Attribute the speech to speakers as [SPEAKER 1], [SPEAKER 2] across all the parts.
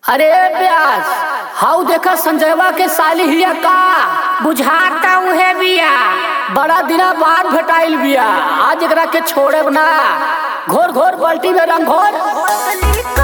[SPEAKER 1] अरे ब्यास हाउ देखा संजयवा के साली हिया का
[SPEAKER 2] बुझाता उहे बिया
[SPEAKER 1] बड़ा दिना बाद भेटाइल बिया आज एकरा के छोड़े ना घोर घोर बाल्टी में रंग घोर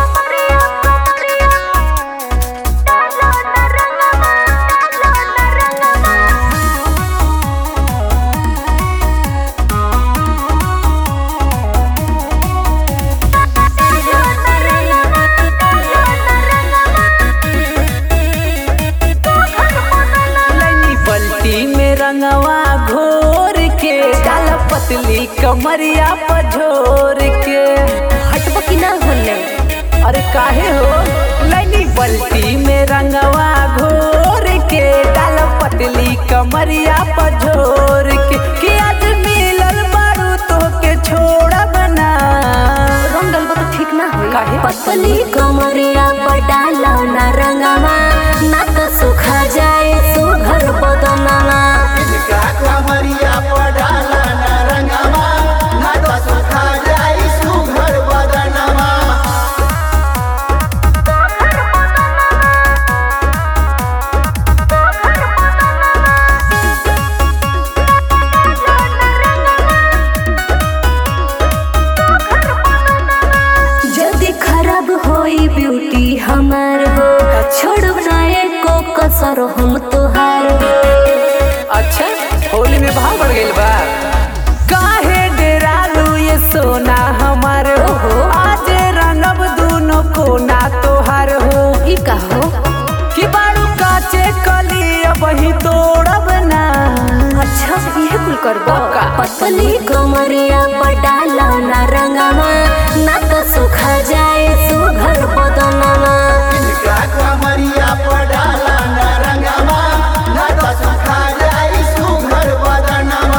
[SPEAKER 3] लनी बल्टी में रंगवा घोर के डाल पतली कमरिया पझोर के
[SPEAKER 2] हटब की ना होले
[SPEAKER 3] अरे काहे हो लनी बल्टी में रंगवा घोर के डाल पतली कमरिया पझोर के कि आज मिलल बारू तो के छोड़ा बना
[SPEAKER 2] रंग डलबा तो ठीक ना होई
[SPEAKER 3] काहे?
[SPEAKER 2] पतली कमरिया पटाला ना रंगवा ना तो सुखा जाए सुघर बदनवा
[SPEAKER 4] इनका कमरिया पडाला ना रंगवा ना तो सुखा जाई सुघर बदनवा
[SPEAKER 2] जल्दी खराब होई ब्यूटी हमार हो छोड़ ना एको कसर हम तोहार हो
[SPEAKER 3] अच्छा होली में भाव बढ़ गइल बा काहे डेरालू ये सोना हमार हो आज रंगब दूनो कोना तोहार हो
[SPEAKER 2] ई का हो
[SPEAKER 3] कि बारू काचे कली वही तोड़ब ना
[SPEAKER 2] अच्छा ये कुल करबो
[SPEAKER 3] पक्का।
[SPEAKER 2] पतली कमरिया पटाला ना रंगवा ना तो सुखा जाए सुघर बदनवा
[SPEAKER 4] इनका कमरिया पडाला ना रंगवा ना तो सुखा जाई सुघर बदनवा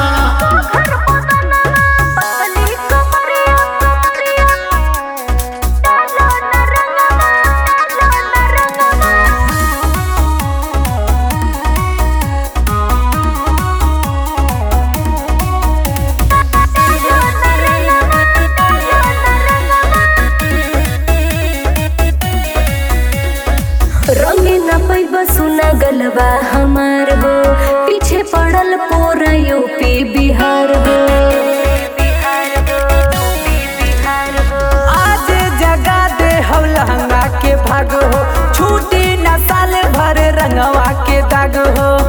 [SPEAKER 2] रंग न पैब सुना गलबा हमार हो पीछे पड़ल पूरा यूपी बिहार हो
[SPEAKER 3] आज जगा दे हम लहंगा के भाग हो छूटी न साल भर रंगवा के दाग हो